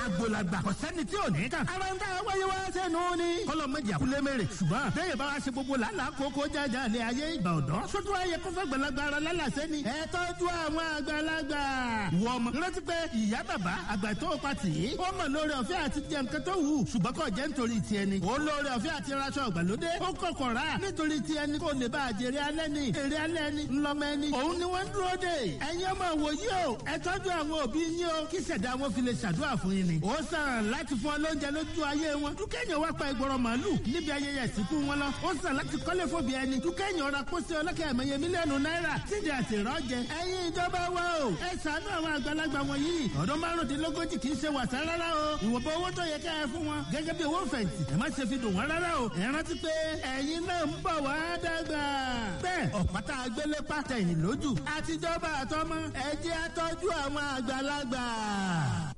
àgbòlagbà kò sẹ́ni tí ò ní kàn. ara ń tà wáyé wá sẹ́nu ni. kọ́lọ́ mọ̀jì àkúlé mèrè. ṣùgbọ́n bẹ́ẹ̀ bá wa ṣe gbogbo làálàá kókó jájà lé ayé ìgbà ọ̀dọ́. sótú ayé kó fẹ́ gbẹ̀lagbà ara lálàsẹ́ ni. ẹ tọ́jú àwọn àgbàlagbà. wọ ọmọ rántí pé ìyá bàbá àgbà tó o pa tì í. ó mọ̀ lórí ọ̀fẹ́ àti jẹ nǹkan tó wù. ṣùgbọ́n kò jẹ́ nítorí tiẹ̀ ni. ó lórí ọ̀fẹ́ àti raṣọ ìgbàlódé. ó kọ̀kọ̀ rà nítorí tiẹ̀ ni kò lè bá àjèrè alẹ́ ni. èrè alẹ́ ni ńlọmọ ẹni. òun ni wọ́n ń dúró dè. ẹ̀yin ọmọ wòyí o ẹ tọ́jú àwọn òbí yín o kí ṣẹ̀dá wọn fi lè ṣàdúrà fún yín ni. ó sàn láti fún ọ lóúnjẹ lójú ayé wọn. dúkẹ́yìn wá pa ìgbọ̀rọ̀ màálù níbi ayẹyẹ ìsìnkú wọn lọ. ó sàn láti kọ́lé fòbí ẹni. dúkẹ́yìn ọ̀rà pósí ọlọ́kẹ́ ẹ̀mẹ́yẹ mílíọ̀nù náírà sídi àti ìrọ́jẹ. ẹ̀yin ìjọba wa o ẹ ṣàánú àwọn àgbàlagbà wọ̀nyí. ọdún márùndínlógójì kì í ṣe wàsá rárá o. ìwọ̀nba owó tó yẹ ká ẹ fún wọn. gẹ́gẹ́ bí owó fẹ̀yìntì ẹ má ṣe fi dùn wọ́n rárá o. ẹ rántí pé ẹ̀yin náà ń bọ̀ wá dàgbà. bẹ́ẹ̀ ọ̀pátá agbélé pàtẹ́yìn lójú. àtijọba àtọmọ ẹ jẹ́ àtọ́jú àwọn àgbàlagbà.